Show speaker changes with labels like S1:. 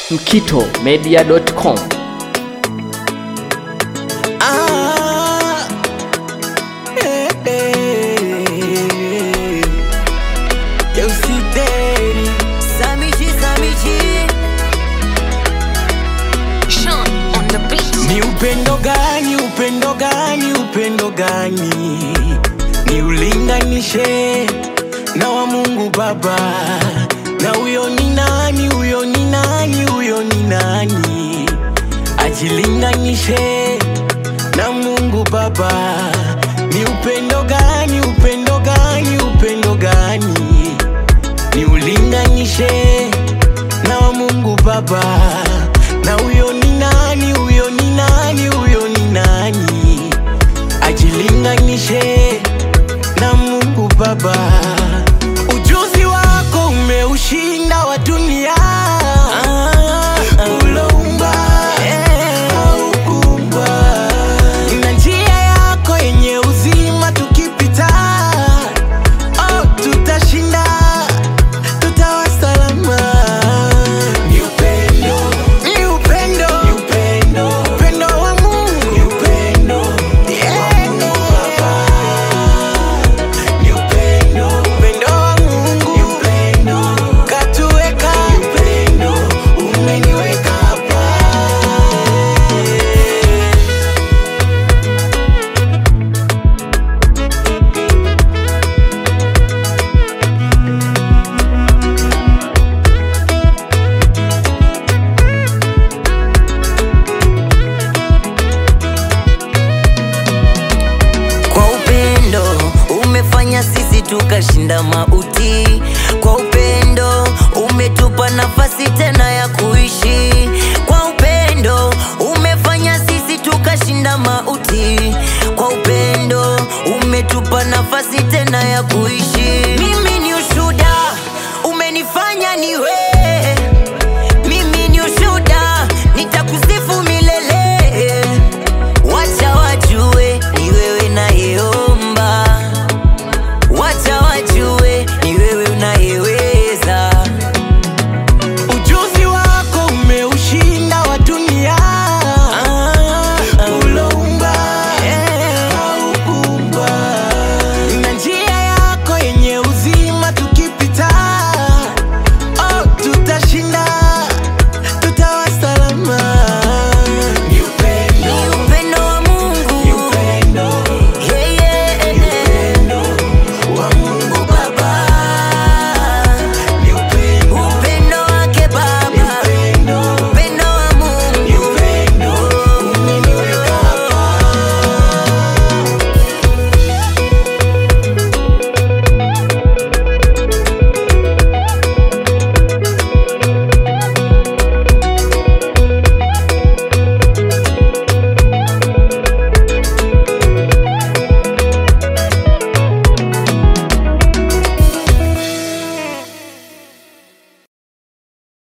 S1: mkitomedia.com.
S2: Ah, eh, eh. Eu citei
S3: Samichi, Samichi. Sean on the beat.
S2: ni upendo gani, upendo gani, upendo gani ni ulinganishe na wa Mungu Baba, na huyo ni nani, huyo ni nani, huyo ni nani ajilinganishe na Mungu Baba? Ni upendo gani, upendo gani, upendo gani ni ulinganishe na wa Mungu Baba, na huyo ni nani, huyo ni nani, huyo ni nani ajilinganishe na Mungu Baba. Ujuzi wako umeushinda wa dunia uloumba haukuumba. na njia yako yenye uzima tukipita, oh, tutashinda tutawa salama. Ni upendo, ni upendo, ni upendo, upendo wa Mungu, ni upendo, yeah. Ni upendo, upendo wa Mungu, ni upendo, katuweka, ni upendo, umeniweka hapa.
S3: Kwa upendo umefanya sisi tukashinda mauti. Kwa upendo umetupa nafasi tena